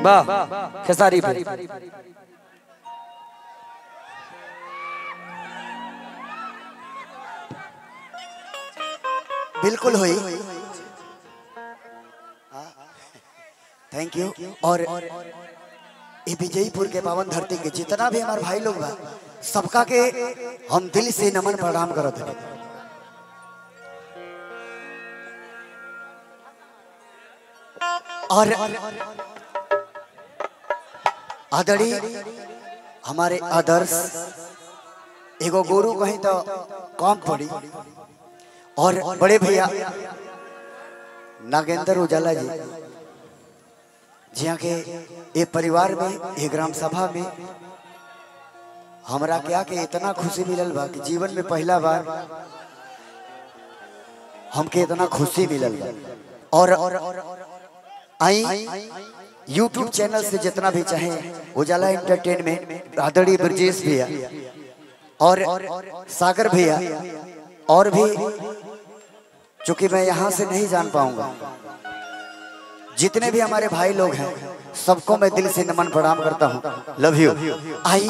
वाह खेसारी भाई बिल्कुल हुई थैंक यू और ये विजयपुर के पावन धरती के जितना भी हमारे भाई लोग बा सबका के हम दिल से नमन प्रणाम करत हैं और आदरणीय हमारे आदर्श एगो गुरु कहीं तो कम पड़ी और बड़े भैया नागेंद्र उजाला जी जिया के ये परिवार में ये ग्राम सभा में हमरा क्या के इतना खुशी मिलल बा कि जीवन में पहला बार हमके इतना खुशी मिलल बा और आई यूट्यूब चैनल से जितना भी चाहे उजाला एंटरटेनमेंट आदरणीय ब्रजेश भैया और सागर भैया और भी चूंकि मैं यहाँ से नहीं जान पाऊंगा जितने भी हमारे भाई लोग हैं सबको मैं दिल से नमन प्रणाम करता हूँ लव यू आई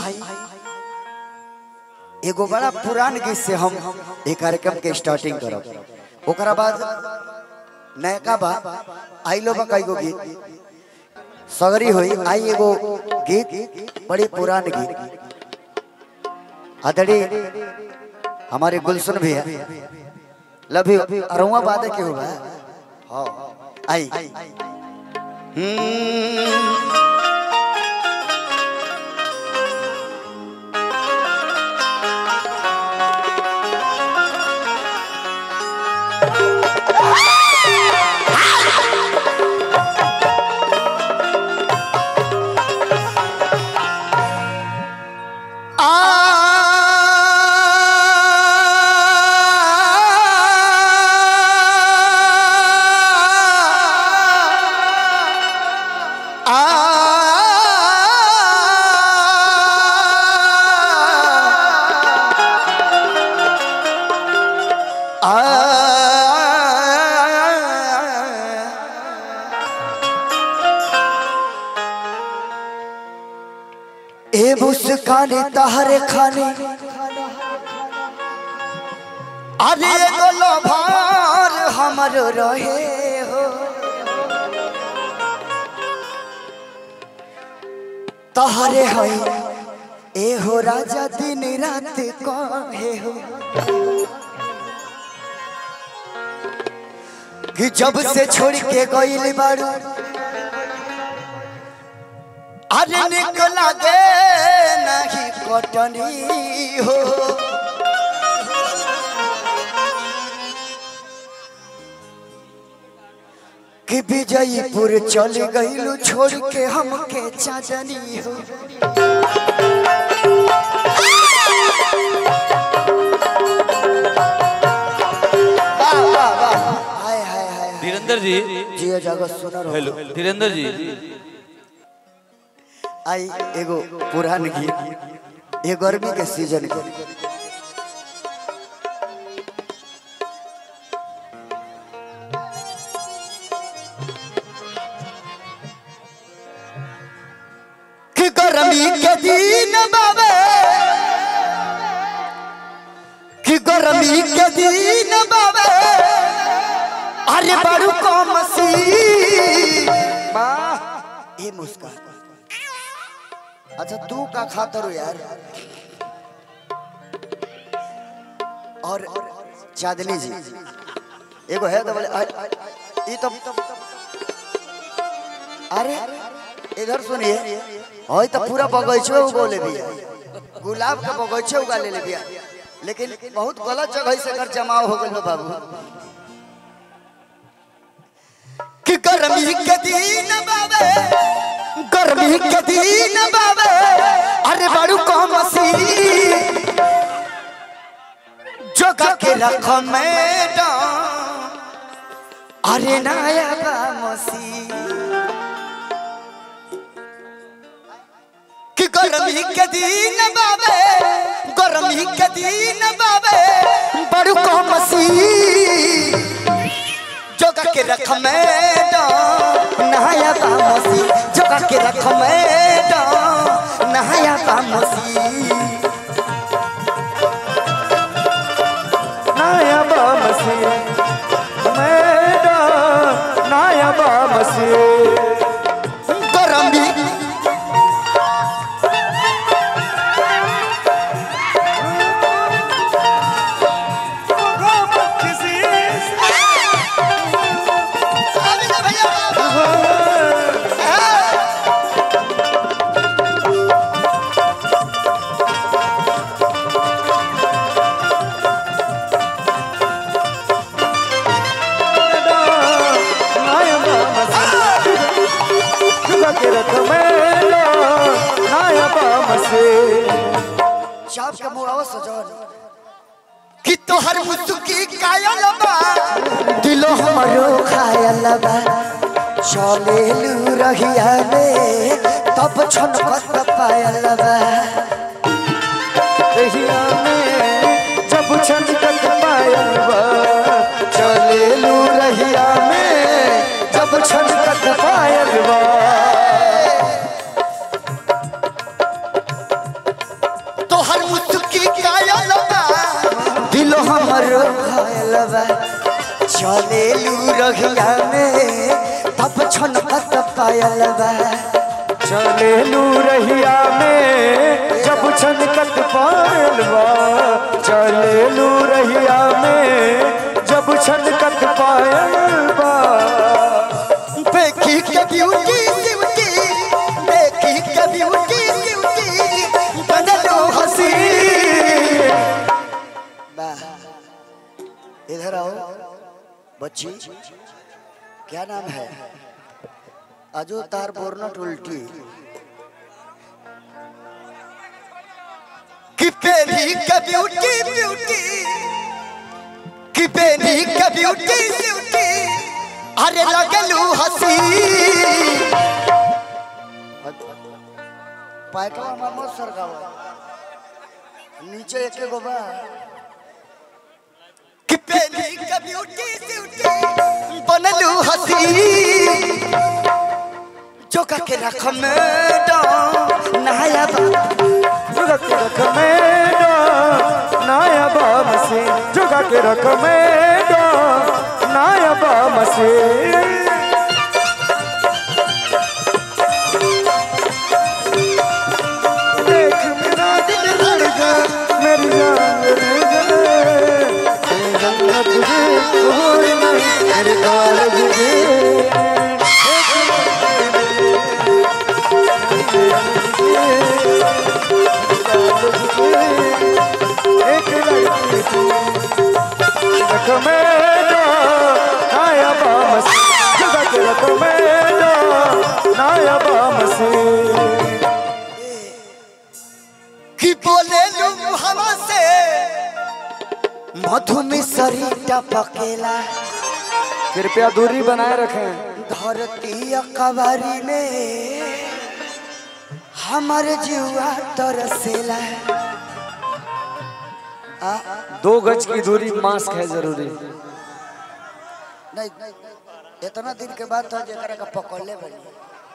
एगो बड़ा पुरान गीत से हम एक कार्यक्रम के स्टार्टिंग करब ओकरा बाद नयका बा आई लो बा कई गो गीत सगरी हुई आई एगो गीत बड़ी पुरान गीत आदरणीय हमारे गुलशन भैया लव यू अरुआ बादे के हुआ हाँ आई हम्म ए मुस्काने तहरे खाने अरे एगो लोभार हमर रहे हो तहरे है ए हो राजा दिन रात कहे हो कि जब से छोड़ के गइल बारू अरे निकला गे नहीं कटनी हो कि विजयपुर चल गईलू छोड़ के हमके चाचनी हो वाह, वाह, वाह। हाय, हाय, हाय, हाय। धीरेन्द्र जी जियो जगत सुनर हो। हेलो धीरेन्द्र जी आई एगो पुरान गीत ये गर्मी के सीजन के कि गर्मी के दिन बाबे कि गर्मी के दिन बाबे अरे बड़ू को मसी ये मुस्कान अच्छा तू का खातर हो यार और चांदनी जी एगो है तो बोले अ- ई तो अरे इधर सुनिए होय तो पूरा बगीचे उगोले बिया गुलाब का बगीचे उगा ले बिया लेकिन बहुत गलत जगह से कर जमाव हो गइल बा बाबू कि गर्मी के दिन बाबे गर्मी के दिन बाबे अरे बड़ू कम सी जोगा के रख मैडम अरे नया बा मसी कि गर्मी के दिन बाबे गर्मी के दिन बाबे बड़ू कम सी जोगा के रख मैडम नया बा मसी जोगा जोगा के रख मैडम नहाया बामसी नाया बामसी मैडम नाया बामसी गरमी नाया बामसी जुगा के रख मैडम नाया बामसी चाप के मुड़ावा सजन कि तोहर मुसुकी कायल बा दिलो हमरो खायल बा चले लू रहिया में तब छनकत पायल बा रहिया में जब छनकत पायल बा चले लू रहिया में जब छनकत पायल बा तोहर मुसुकी कायल बा दिलो हमरो खायल बा चले लू रहिया में तब छनकत पायल बा चले लू रहिया में जब छनकत पायल बा चले लू रहिया में जब छनकत पायल बा देखी के ब्यूटी सिवटी देखी के ब्यूटी सिवटी बनलो हसी वाह इधर आओ बच्ची क्या नाम है अजो तार बोरनट उल्टी कि पेरी के ब्यूटी ब्यूटी कि पेरी के ब्यूटी ब्यूटी अरे लगलू हसी पैटवा मामो सरगावा नीचे एक गो बा कि पेरी के ब्यूटी ब्यूटी बनलू हसी जोका के रख मैडम नहाया बा जुगा के रख मैडम नाया बामसी जुगा के रख मैडम नाया बामसी देख मेरा दिल धड़का मेरी जान मेरी जान मेरी जन्नत तुझे भूल नहीं मेरे काल तुझे एक लड़की तू रख मेरा नाया बामसी जुगा के रख मेरा नाया बामसी कि बोले लू हवा से मधु में सरिता पकेला कृपया दूरी बनाए रखें धरती कबारी में हमारे जीवा तरसेला आ, दो गज की दूरी मास्क है जरूरी नहीं इतना दिन के बाद तो जरा का पकड़ ले बनी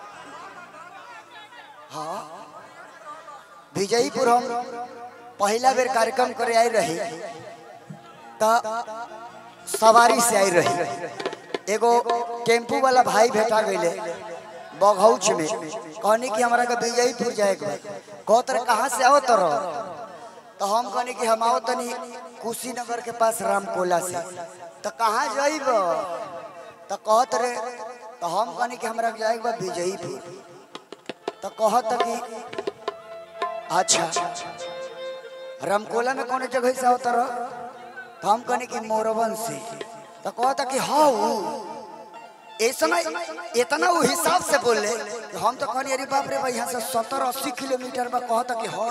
हाँ विजयपुर हम पहला बेर कार्यक्रम करे आई रही तो सवारी से आई रही एगो टेम्पू वाला भाई भेटा गईले बघौच में कहनी कि हमारा के विजयपुर जाए के कहतर कहाँ से आओ तर तो हम कहनी कि हम आओ तनी कुशीनगर के पास रामकोला से तो कहाँ जाइब तो कहत रे तो हम कहनी कि हमरा के जाए के बा विजयपुर तो कहत कि अच्छा रामकोला में कौन जगह से आओ तर तो हम कहनी कि मोरवन से तो कहता कि हाँ ऐसा इतना वो हिसाब से बोले कि हम तो कहनी अरे बाप रे भाई यहाँ से सत्तर अस्सी किलोमीटर में कहता कि हाँ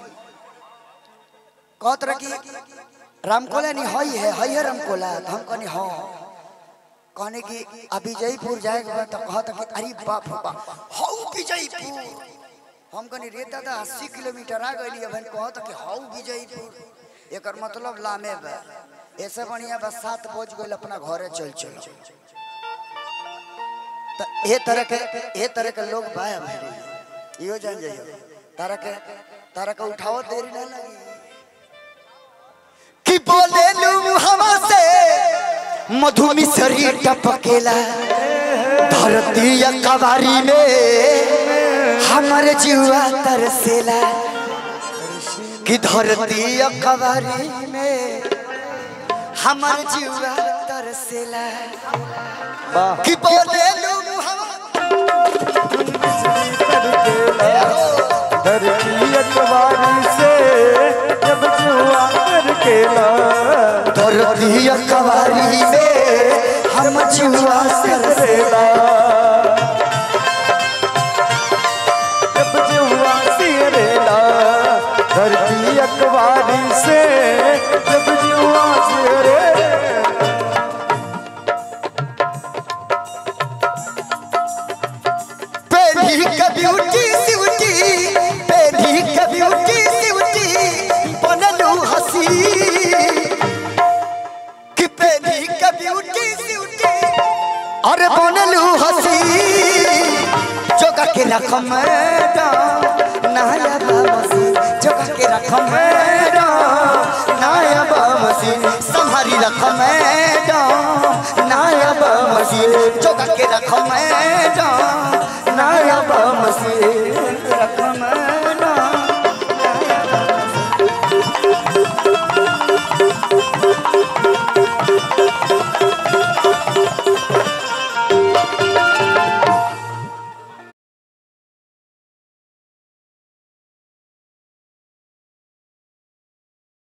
कहत रहे कि रामकोला नहीं हई है हई है रामकोला तो हम कहनी हाँ कहने की अभी जयपुर जाएगा तो कहता कि अरे बाप रे बाप हाउ विजयपुर हम कहनी रे दादा अस्सी किलोमीटर आ गई बहन कहता कि हाउ विजयपुर एकर मतलब लामे बा ऐसे बढ़िया बस सात बज गई अपना घरे चल चल त ए तरह के ए तरह के लोग बाया भाई इहो जान जाइयो तारा के तारा के उठाओ देरी ना लगी कि बोले लू हवा से मधुमी शरीर टपकेला धरती या कवारी में हमर जीवा तरसेला कि धरती या कवारी में हमर जीवा तरसेला कि बोले लू हवा धरती अखबारी से जब जुआ करके ला धरती या कवारी में हम जीवा तरसेला जब जुआ सिरेला धरती अखबारी से जब जुआ सिरे पेढ़ी का ब्यूटी सिवटी पेढ़ी का ब्यूटी सिवटी बनलू हसी कि पेढ़ी का ब्यूटी सिवटी अरे बनलू हसी जोगा के रकम नाया बामसी जोगा के रकम नाया बामसी संहारी रकम नाया बामसी जोगा के रकम